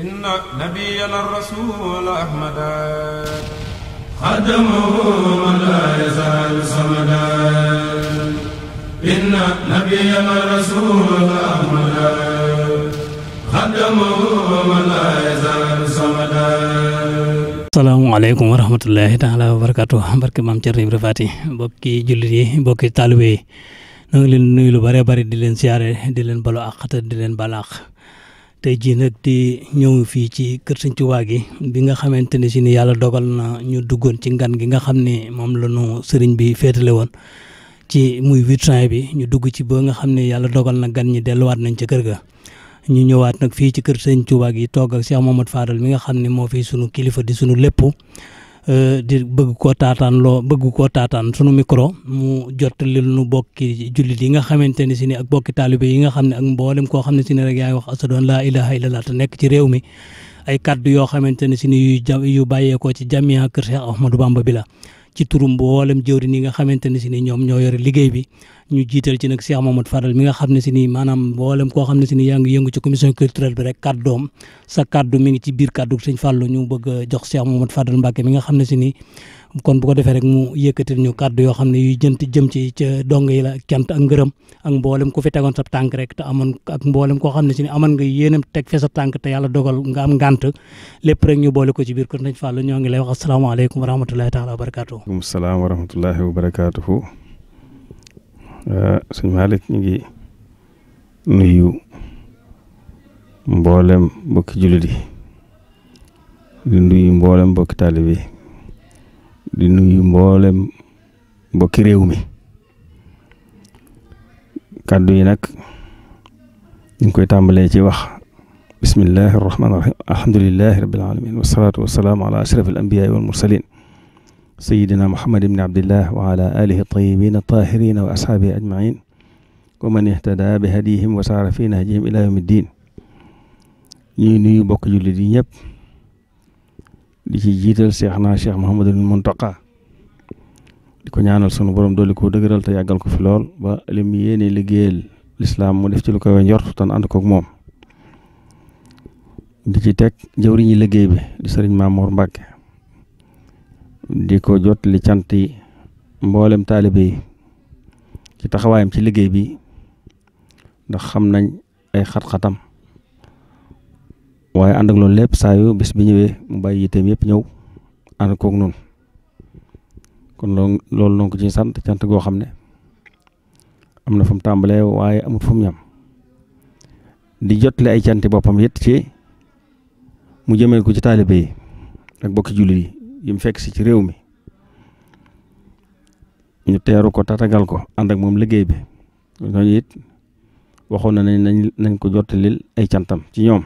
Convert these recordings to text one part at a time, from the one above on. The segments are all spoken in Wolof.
إن نبينا الرسول أحمد خدمه من لا يزال صمدا إن نبينا الرسول أحمد خدمه من لا يزال صمدا salaamaaleykum wa rahmatullahi taala wa barakatu barke maam Cerno Ibra Faati mbokki jullit yi mbokki taalibe yi ñoo ngi leen nuyu lu bare bari di leen siyaare di leen balu àq te di leen bala àq tey jii nag di ñëw fii ci kër Sëñ Tuubaa gi bi nga xamante ne si ni yàlla dogal na ñu duggoon ci ngan gi nga xam ne moom la ñu sëriñ bi féetale woon ci muy huit juin bi ñu dugg ci ba nga xam ne yàlla dogal na gan ñi delluwaat nañ ca kër ga ñu ñëwaat nag fii ci kër sëñ Touba gi toog ak Cheikh Mamadou Fadal mi nga xam ne moo fi sunu kilifa di sunu lépp di bëgg koo taataan loo bëgg koo taataan sunu micro mu jottali nu bokki jullit yi nga xamante ne si ni ak bokki taalibe yi nga xam ne ak mboolem koo xam ne si ne rek yaa ngi wax asadu an laa ilaha illallah te nekk ci réew mi ay kaddu yoo xamante ne si ni yu ja yu bàyyeekoo ci jamiya kër Cheikh Ahmadou Bamba bi la ci turu mboolem jëwriñ yi nga xamante ne si ni ñoom ñoo yore liggéey bi ñu jiital ci nag Cheikh Mamadou Fadal mi nga xam ne si ni maanaam mboolem koo xam ne si ni yaa ngi yëngu ci commission culturelle bi rek kàddoom sa kàddu mi ngi ci biir kàddu sëñ Fallou ñu bëgg a jox Cheikh Mamadou Fadal Mbacke mi nga xam ne si ni kon bu ko defee rek mu yëkkatil ñu kàddu yoo xam ne yuy jënt jëm ci ca dong yi la cant ak ngërëm ak mboolem ku fi tegoon sa tànk rek te amoon ak mboolem koo xam ne si ni amoon nga yéenam teg fe sa tànk te yàlla dogal nga am ngànt lépp rek ñu boole ko ci biir kër sëñ Fallou ñoo ngi lay wax asalaamaaleykum wa rahmatulahi taala wa barakaatu. waaleykum salaam wa rahmatullahi wa barakaatuhu sëñ Malick ñu ngi nuyu mboolem mbokki jullit yi di nuyu mboolem mbokki taalib yi di nuyu mboolem mbokki réew mi kàddu yi nag ñu ngi koy tàmbalee ci wax bismillahi arrahmani irrahim alhamdulilahi rabbil alamin wasalaatu wasalaamu ala ashraf al anbiyaai wal mursalin sayidina muhammad ibni abdillah wa ala alihi tayibin tahirina wa ashaabihi ajmain wa man ihtada bi hadihim wa saara fi nahjihim ila yawmi ddin ñuy nuyu bokk jullit yi ñëpp di ci jiital cheikh naa cheikh Mouhamadul Muntaqa di ko ñaanal sunu borom dolli ko dëgëral te yàggal ko fi lool ba lim yéene liggéeyal lislaam mu def ci lu koy njort tan ànd koog moom di ci teg jëwriñi liggéey bi di sëriñ Mamour Mbacke di ko jot li cant yi mboolem taalibe yi ci taxawaayam ci liggéey bi ndax xam nañ ay xat-xatam waaye ànd ak loolu lépp saa yu bis bi ñëwee mu bàyyi yitteem yëpp ñëw ànd koog noonu kon loolu loolu noonu ko ci sant cant goo xam ne am na fu mu tàmbalee waaye amut fu mu ñam di jotle ay canti boppam it ci mu jëmee ko ci taalibe yi ak bokki jullit yi yi mu fekk si ci réew mi ñu teeru ko tatagal ko ànd ak moom liggéey bi ñooñu it waxoon na nañ nañ nañ ko jottalil ay cantam ci ñoom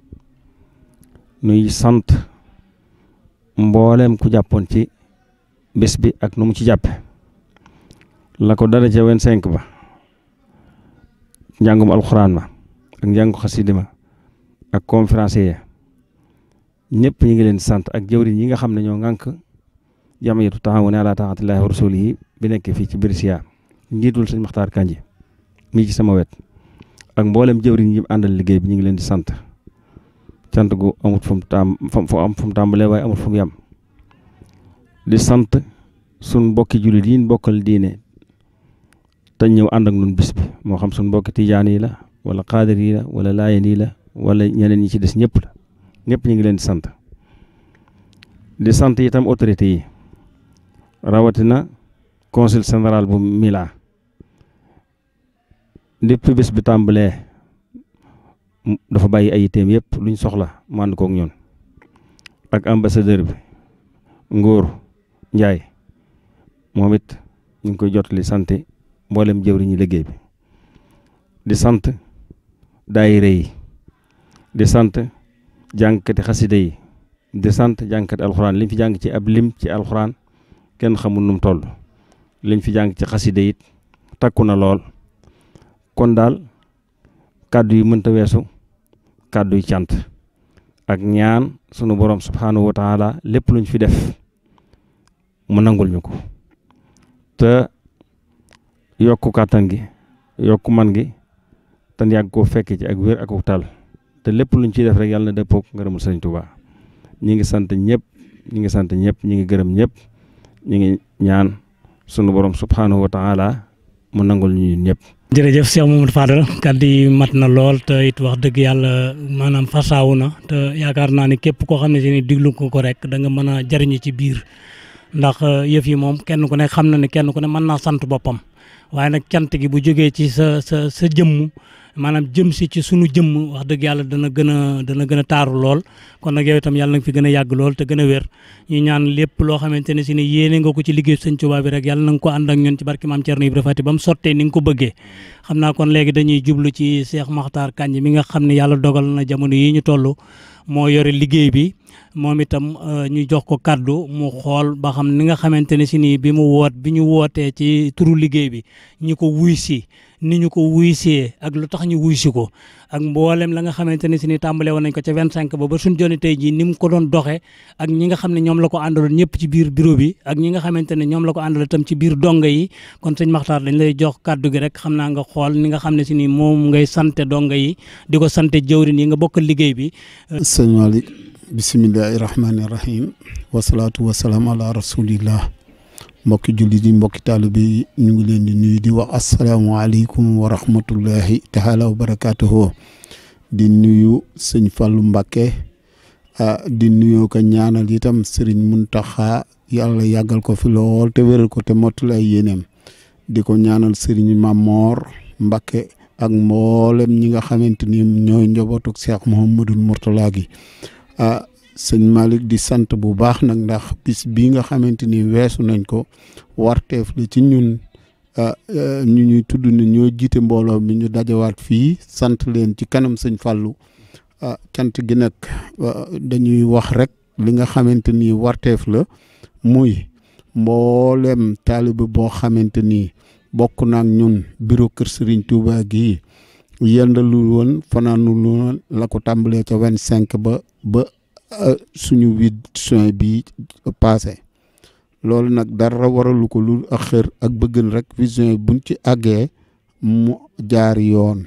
nuy sant mboolem ku jàppoon ci bés bi ak nu mu ci jàppe la ko dara ca wen cinq ba njàngum alxuraan ma ak njàngu xasidi ma ak conférencier ñëpp ñu ngi leen sant ak jëwriñ yi nga xam ne ñoo ŋànk jamiyatu taawun ala taatillahi wa rasulihi bi nekk fii ci Brescia njiitul sëñ Maxtaar Kanji mii ci sama wet ak mboolem jëwriñ yi àndal liggéey bi ñu ngi leen di sant cant gu amut fu mu taam fu am fu mu tàmbalee waaye amut fu mu yam di sant sun mbokki jullit yi bokkal diine te ñëw ànd ak nun bis bi moo xam sun mbokki tijaan yi la wala xaadir yi la wala laayeen yi la wala ñeneen ñi ci des ñëpp la ñëpp ñu ngi leen di sant di sant itam autorité yi rawatina consul général bu Milan depuis bés bi tàmbalee dafa bàyyi ay yitteem yëpp luñ soxla mu ànd koog ñoon ak ambassadeur bi Ngóor Njaay moom it ñu ngi koy jotali sant mboolem jëwriñu liggéey bi di sant daayira yi di sant jàngkati xasida yi di sant jàngkati alxuraan liñ fi jàng ci ab lim ci alxuraan kenn xamul nu mu toll liñ fi jàng ci xasida it takku na lool kon daal kàddu yi mënta weesu kàddu yi cant ak ñaan sunu borom subhanahu wa taala lépp luñ fi def mu nangul ñu ko te yokku kàttan gi yokku man gi te yàgg koo fekk ci ak wér ak tal te lépp luñ ciy def rek yàlla na dëppoog ngërëmul sëriñ Touba ñi ngi sant ñëpp ñi ngi sant ñëpp ñi ngi gërëm ñëpp ñi ngi ñaan sunu borom subhanahu wa taala mu nangul ñu ñëpp. jërëjëf Cheikh Mamadou Fadal kàddu yi mat na lool te it wax dëgg yàlla maanaam fasaawu na te yaakaar naa ne képp koo xam ne si ni diglu ko ko rek da nga mën a jariñu ci biir ndax yëf yi moom kenn ku ne xam na ne kenn ku ne mën naa sant boppam waaye nag cant gi bu jógee ci sa sa sa jëmm maanaam jëm si ci sunu jëmm wax dëgg yàlla dana gën a dana gën a taaru lool kon nag yow itam yàlla na nga fi gën a yàgg lool te gën a wér ñu ñaan lépp loo xamante ne si ne yéene nga ko ci liggéey sëñ Tuubaa bi rek yàlla na nga ko ànd ak ñun ci barki maam Thierno Ibrahima Fati ba mu sottee ni nga ko bëggee xam naa kon léegi dañuy jublu ci Cheikh Makhtar Kandji mi nga xam ne yàlla dogal na jamono yi ñu toll moo yore liggéey bi moom itam ñu jox ko kaddu mu xool ba xam ni nga xamante ne si nii bi mu woot bi ñu wootee ci turu liggéey bi ñu ko wuy si ni ñu ko wuy see ak lu tax ñu wuy si ko ak mboolem la nga xamante ne si ni tàmbale woon nañ ko ca 25 ba ba suñ joni tey jii ni mu ko doon doxee ak ñi nga xam ne ñoom la ko àndaloon ñëpp ci biir bureau bi ak ñi nga xamante ne ñoom la ko àndal itam ci biir donga yi kon sëñ Makhtar dañ lay jox kaddu gi rek xam naa nga xool ni nga xam ne si ni moom ngay sante donga yi di ko sante jëwrin yi nga bokkal liggéey bi sëñ Malick bisimillahi rahmaani rahim wasalaatu wasalaam ala rasulillah mbokki jullit yi mbokki taalibe yi ñu ngi leen di nuyu di wax asalaamualeykum wa rahmatullahi taala wa barakaatuhu di nuyu sëñ Fallou Mbakke di nuyoo ko ñaanal itam sëriñ Muntaxa yàlla yàggal ko fi lool te wéral ko te mottali ay yéeneem di ko ñaanal sëriñ Mamor Mbakke ak mboolem ñi nga xamante ni ñooy njabootu Cheikh Mouhamadul Mourtala gi ah sëñ Malick di sant bu baax nag ndax bis bii nga xamante ni weesu nañ ko warteef la ci ñun ñu ñuy tudd ne ñoo jiite mbooloo mi ñu dajawaat fii sant leen ci kanam sëñ Fallou ah cant gi nag dañuy wax rek li nga xamante ni warteef la muy mboolem taalibe boo xamante ni bokk na ak ñun bureau kër Serigne Touba gii yendalu woon fanaanu woon la ko tàmbalee ca vingt cinq ba ba suñu huit juin bi passé loolu nag dara waralu ko lu ak xër ak bëggan rek vision buñ ci àggee mu jaar yoon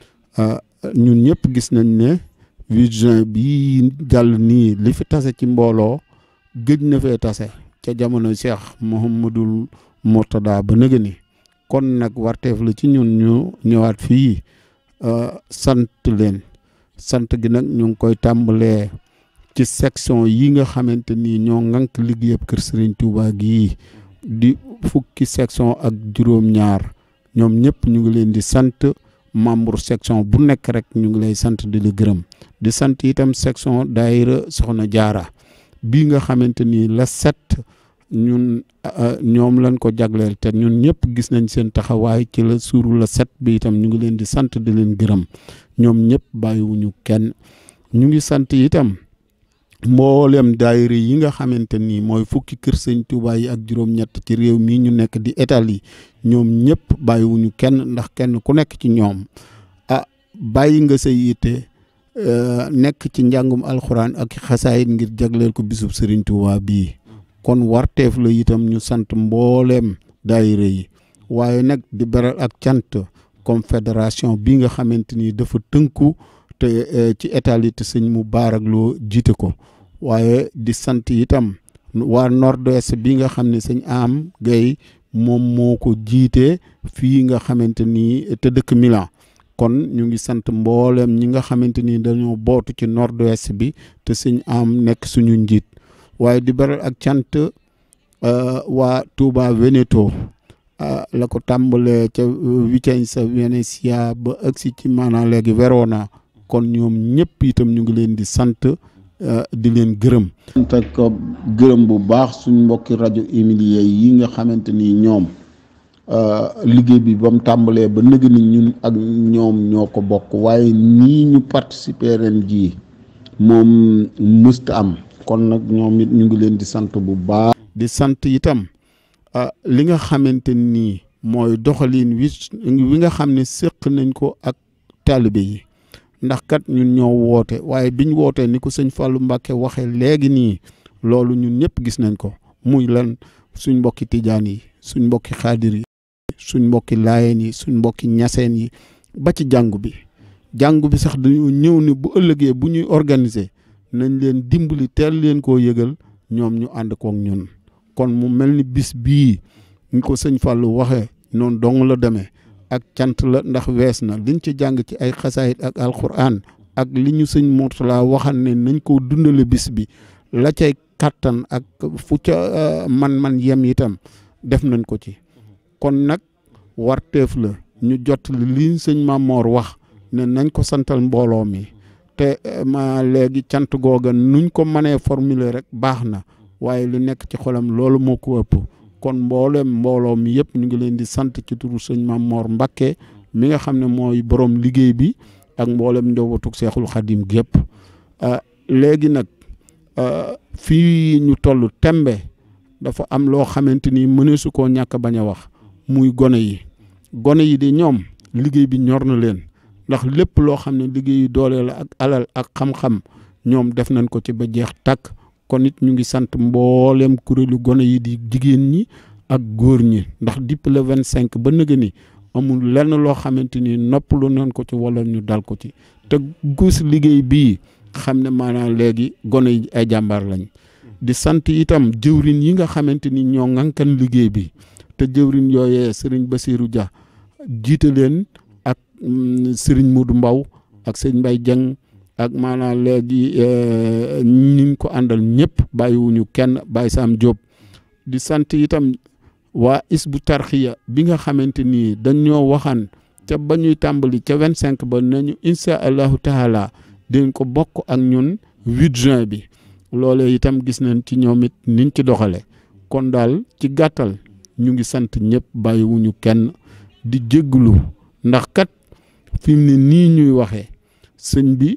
ñun ñëpp gis nañ ne huit juin bi jàll nii li fi tase ci mbooloo gëj na fee tase ca jamono Cheikh Mouhamadul Mourtada ba nëga ni kon nag warteef la ci ñun ñu ñëwaat fii sant leen sant gi nag ñu ngi koy tàmbalee ci section yi nga xamante ni ñoo ŋànk liggéeyab kër Serigne Touba gii di fukki section ak juróom-ñaar ñoom ñëpp ñu ngi leen di sant membre section bu nekk rek ñu ngi lay sant di la gërëm di sant itam section daayira Soxna Jaara bii nga xamante ni la set ñun ñoom lañ ko jagleel te ñun ñëpp gis nañ seen taxawaay ci la suuru la set bi itam ñu ngi leen di sant di leen gërëm ñoom ñëpp bàyyiwuñu kenn ñu ngi sant itam mboolem daayira yi nga xamante ni mooy fukki kër sëñ Touba yi ak juróom-ñett ci réew mii ñu nekk di Italie ñoom ñëpp bàyyiwuñu kenn ndax kenn ku nekk ci ñoom ah bàyyi nga sa yitte nekk ci njàngum alxuraan ak xasaayit ngir jagleel ko bisub sëriñ Touba bii kon warteef la itam ñu sant mbooleem daayira yi waaye nag di beral ak cant confédération bi nga xamante ni dafa tënku te ci Italie te sëñ mu baarak loo jiite ko waaye di sant itam waa nord-est bi nga xam ne sëñ am gay moom moo ko jiite fii nga xamante ni te dëkk Milan kon ñu ngi sant mboolem ñi nga xamante ni dañoo bootu ci nord-est bi te sëñ am nekk suñu njiit waaye di beral ak cant waa Touba Veneto la ko tàmbalee ca Vicenza Venezia ba agsi ci maanaam léegi Verona kon ñoom ñëpp itam ñu ngi leen di sant di leen gërëm. sant ak gërëm bu baax suñ mbokki rajo Emilia yi nga xamante ni ñoom liggéey bi ba mu tàmbalee ba nëgg ni ñun ak ñoom ñoo ko bokk waaye nii ñu participer ren jii moom mësta am. kon nag ñoom it ñu ngi leen di sant bu baax. di sant itam li nga xamante ni mooy doxalin wi wi nga xam ne séq nañ ko ak taalibe yi ndax kat ñun ñoo woote waaye biñ wootee ni ko sëñ Fallou Mbacke waxee léegi nii loolu ñun ñëpp gis nañ ko muy lan suñ mbokki tijaan yi suñ mbokki xaadir yi suñ mbokki laayeen yi suñ mbokki ñaseen yi ba ci jàngu bi jàngu bi sax dañoo ñëw ni bu ëllëgee bu ñuy organiser nañ leen dimbali teel leen koo yëgal ñoom ñu ànd kook ñun kon mu mel ni bis bii ñu ko sëñ Fallou waxee noonu dong la demee ak cant la ndax wees na liñ ci jàng ci ay xasaayit ak alquran ak li ñu sëñ Mourtala waxal ne nañ ko dundale bis bi la cay kàttan ak fu ca man-man yem itam def nañ ko ci kon nag warteef la ñu jot li sëñ Mamor wax ne nañ ko santal mbooloo mi te ma léegi cant googa nuñ ko mënee formuler rek baax na waaye li nekk ci xolam loolu moo ko ëpp kon mboolem mbooloo mi yëpp ñu ngi leen di sant ci turu sëñ Mamor Mbakke mi nga xam ne mooy borom liggéey bi ak mboolem njabootug Seexul Xadim gépp léegi nag fii ñu toll tembe dafa am loo xamante ni mëneesu koo ñàkk bañ a wax muy gone yi gone yi di ñoom liggéey bi ñor na leen ndax lépp loo xam ne liggéeyu doole la ak alal ak xam-xam ñoom def nañ ko ci ba jeex tàkk kon it ñu ngi sant mboolem kuréelu gone yi di jigéen ñi ak góor ñi ndax depuis le vingt cinq ba nëga ni amul lenn loo xamante ni noppalu nañ ko ci wala ñu dal ko ci te gus liggéey bii xam ne maanaam léegi gone yi ay jàmbaar lañ di sant itam jëwrin yi nga xamante ni ñoo ŋànkan liggéey bi te jëwrin yooyee sëriñ Basirou Dia jiite leen ak sëriñ Modou Mbaw ak sëñ Mbay Jeng ak maanaam léegi ñi ko àndal ñëpp bàyyiwuñu kenn bàyyi Sam Diop di sant itam waa Isbu Tarxiya bi nga xamante ni dañoo waxaan ca ba ñuy tàmbali ca vingt cinq ba nañu insha allahu taala dinañ ko bokk ak ñun huit juin bi loolee itam gis nañ ci ñoom it niñ ci doxale kon daal ci gàttal ñu ngi sant ñëpp bàyyiwuñu kenn di jégglu ndax kat fi mu ne nii ñuy waxee sëñ bi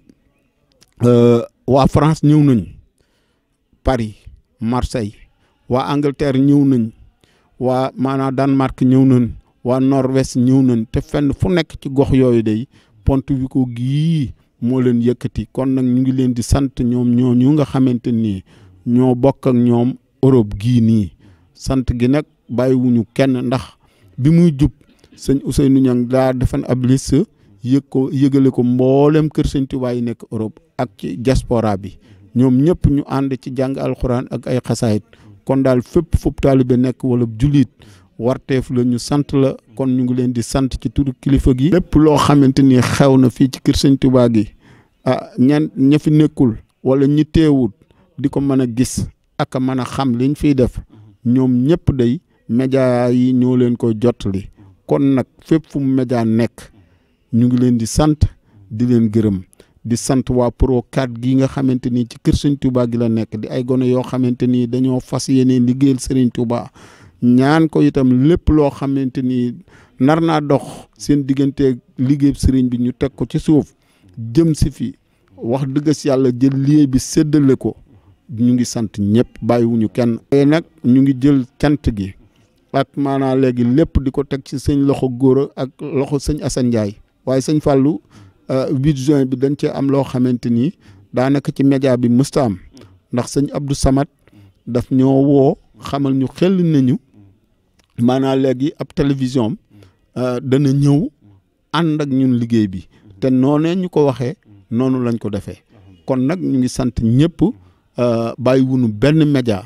waa France ñëw nañ Paris Marseille waa Angleterre ñëw nañ waa maanaam Danemark ñëw nañ waa Norvège ñëw nañ te fenn fu nekk ci gox yooyu day Pontevico gii moo leen yëkkati kon nag ñu ngi leen di sant ñoom ñoo ñu nga xamante nii ñoo bokk ak ñoom Europe gii nii sant gi nag bàyyiwuñu kenn ndax bi muy jub sëñ Ousseynou Niang daa defan ab liste yëg ko yëgale ko mboolem kër sëñ Tuubaa yi nekk Europe ak ci diaspora bi ñoom ñëpp ñu ànd ci jàng alxuraan ak ay xasaayit kon daal fépp foofu taalibe nekk wala jullit warteef la ñu sant la kon ñu ngi leen di sant ci turu kilifa gi. lépp loo xamante ni xew na fii ci kër sëñ Tuubaa gi ah ñan ña fi nekkul wala ñi teewut di ko mën a gis ak a mën a xam liñ fiy def ñoom ñëpp day média yi ñoo leen koy jottali kon nag fépp fu mu média nekk ñu ngi leen di sant di leen gërëm di sant waa pro 4 gi nga xamante ni ci kër sëñ Touba gi la nekk di ay gone yoo xamante ni dañoo fas yéene liggéeyal sëriñ Touba ñaan ko itam lépp loo xamante ni nar naa dox seen diggante liggéey sëriñ bi ñu teg ko ci suuf jëm si fi wax dëgg si yàlla jël liggéey bi séddale ko ñu ngi sant ñëpp bàyyiwuñu kenn. tey nag ñu ngi jël cant gi ak maanaam léegi lépp di ko teg ci sëñ loxo góor ak loxo sëñ Assane Ndiaye waaye sëñ Fallou 8 juin bi dañ cee am loo xamante ni daanaka ci média bi mësta am ndax sëñ Abdou Samad daf ñoo woo xamal ñu xel nañu maanaam léegi ab télévision dana ñëw ànd ak ñun liggéey bi te noonee ñu ko waxee noonu lañ ko defee kon nag ñu ngi sant ñëpp bàyyi wunu benn média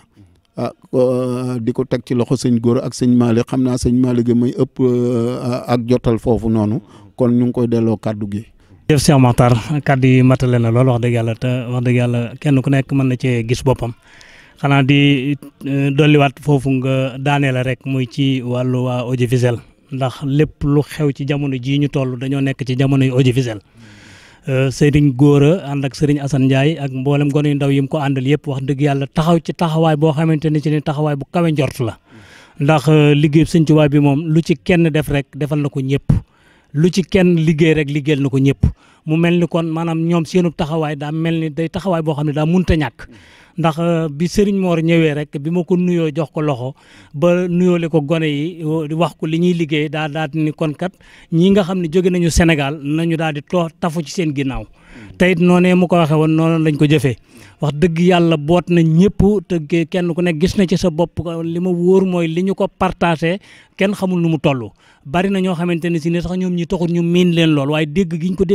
di ko teg ci loxo sëñ góor ak sëñ Malick xam naa sëñ Malick may ëpp ak jotal foofu noonu kon ñu ngi koy delloo kàddu gi. jëf Cheikh Makhtar kàddu yi matale na lool wax dëgg yàlla te wax dëgg yàlla kenn ku nekk mën na cee gis boppam xanaa di dolliwaat foofu nga daanee la rek muy ci wàllu waa audiovisuel ndax lépp lu xew ci jamono jii ñu toll dañoo nekk ci jamono yu audiovisuel sëriñ Góora ànd ak sëriñ Assane Ndiaye ak mboolem gone yu ndaw yi mu ko àndal yëpp wax dëgg yàlla taxaw ci taxawaay boo xamante ni ci ni taxawaay bu kawe njort la ndax liggéey sëñ Tuubaa bi moom lu ci kenn def rek defal na ko ñëpp lu ci kenn liggéey rek liggéeyal na ko ñëpp mu mel ni kon maanaam ñoom seenu taxawaay daa mel ni day taxawaay boo xam ne daa munta ñàkk ndax bi Serigne Mor ñëwee rek bi ma ko nuyoo jox ko loxo ba nuyoole ko gone yi wax ko li ñuy liggéey daa daal ni kon kat ñi nga xam ne jóge nañu Sénégal nañu daal di too tafu ci seen ginnaaw te it noonee mu ko waxee woon noonu lañ ko jëfee wax dëgg yàlla boot na ñëpp te kenn ku nekk gis na ci sa bopp li ma wóor mooy li ñu ko partagé kenn xamul nu mu toll bari na ñoo xamante ne si ne sax ñoom ñi taxul ñu miin leen lool waaye dégg gi ñu ko dégg rek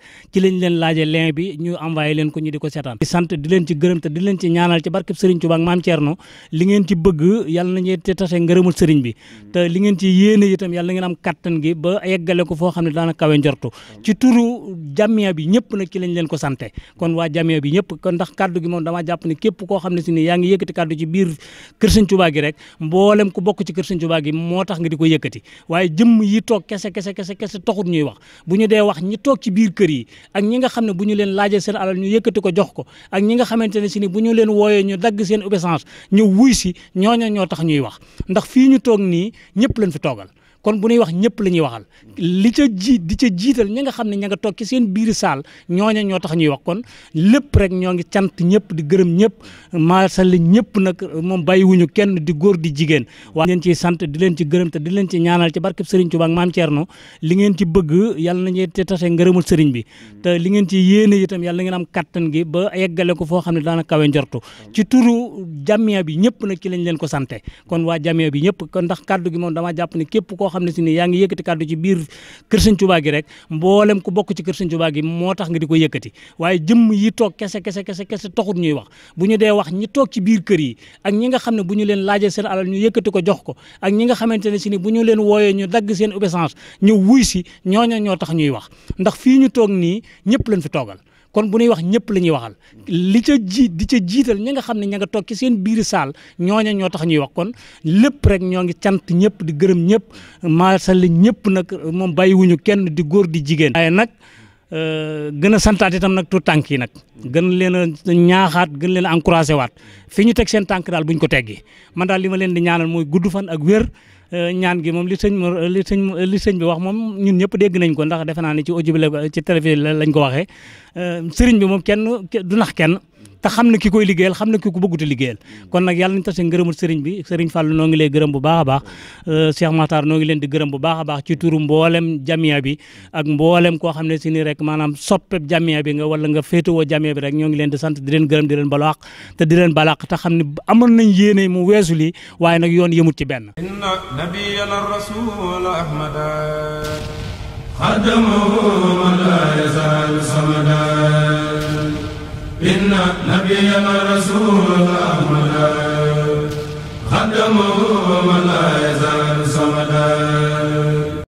ci lañ leen laaje lien bi ñu envoyé leen ko ñu di ko seetaan di sant di leen ci gërëm te di leen ci ñaanal ci barkeb Serigne Touba ak Maam Thierno li ngeen ci bëgg yàlla nañu te tase ngërëmul Serigne bi te li ngeen ci yéene itam yàlla na ngeen am kattan gi ba yeggale ko foo xam ne daana kawe njortu ci turu jamia bi ñëpp nag ci lañ leen ko sante kon waa jamia bi ñëpp kon ndax kaddu gi moom dama jàpp ne képp koo xam ne si ni yaa ngi yëkkati kaddu ci biir kër Serigne Touba gi rek mboolem ku bokk ci kër Serigne Touba gi moo tax nga di ko yëkkati waaye jëmm yi toog kese kese kese kese taxut ñuy wax bu ñu dee wax ñi toog ci biir kër yi ak ñi nga xam ne bu ñu leen laajee seen alal ñu yëkkati ko jox ko ak ñi nga xamante ne si ni bu ñu leen wooyee ñu dagg seen obéissance ñu wuy si ñooña ñoo tax ñuy wax ndax fii ñu toog nii ñëpp lañ fi toogal kon bu ñuy wax ñëpp la ñuy waxal li ca ji di ca jiital ñi nga xam ne ña nga toog ci seen biir saal ñooña ñoo tax ñuy wax kon lépp rek ñoo ngi cant ñëpp di gërëm ñëpp maasal ñëpp nag moom bàyyiwuñu kenn di góor di jigéen waa leen ciy sant di leen ci gërëm te di leen ci ñaanal ci barkeb Serigne Touba ak Maam Thierno li ngeen ci bëgg yàlla nañu te tase ngërëmul Serigne bi te li ngeen ci yéene itam yàlla na ngeen am kattan gi ba yeggale ko foo xam ne daana kawe njortu ci turu jamia bi ñëpp nag ci lañ leen ko sante kon waa jamia bi ñëpp kon ndax kaddu gi moom dama jàpp ne képp koo xam ne si ni yaa ngi yëkkati kaddu ci biir kër Serigne Touba gi rek mboolem ku bokk ci kër Serigne Touba gi moo tax nga di ko yëkkati waaye jëmm yi toog kese kese kese kese taxut ñuy wax bu ñu dee wax ñi toog ci biir kër yi ak ñi nga xam ne bu ñu leen laajee seen alal ñu yëkkati ko jox ko ak ñi nga xamante ne si ni bu ñu leen wooyee ñu dagg seen obéissance ñu wuy si ñooña ñoo tax ñuy wax ndax fii ñu toog nii ñëpp lañ fi toogal kon bu ñuy wax ñëpp la ñuy waxal li ca ji di ca jiital ñi nga xam ne ña nga toog ci seen biir saal ñooña ñoo tax ñuy wax kon lépp rek ñoo ngi cant ñëpp di gërëm ñëpp maasal ñëpp nag moom bàyyiwuñu kenn di góor di jigéen waaye nag gën a santaat itam nag tu tànk yi nag gën leen a ñaaxaat gën leen a encouragé waat fi ñu teg seen tànk daal buñ ko teggi man daal li ma leen di ñaanal mooy gudd fan ak wér ñaan gi moom li sëñ li sëñ li sëñ bi wax moom ñun ñëpp dégg nañ ko ndax defe naa ne ci audio bi la ci télévision lañ ko waxee sëriñ bi moom kenn du nax kenn te xam na ki koy liggéeyal xam na ki ko bëggut a liggéeyal kon nag yàlla nañu tase ngërëmul sëriñ bi sëriñ Fallou noo ngi lay gërëm bu baax a baax Cheikh Makhtar noo ngi leen di gërëm bu baax a baax ci turu mboolem jamia bi ak mboolem koo xam ne si ni rek maanaam soppeb jamia bi nga wala nga féetewoo jamia bi rek ñoo ngi leen di sant di leen gërëm di leen balaax te di leen balaax te xam ne amoon nañ yéene mu weesu lii waaye nag yoon yëmut ci benn inna nabiyana rasul ahmada خدمه من لا يزال صمدا إن نبينا الرسول أحمد خدمه من لا يزال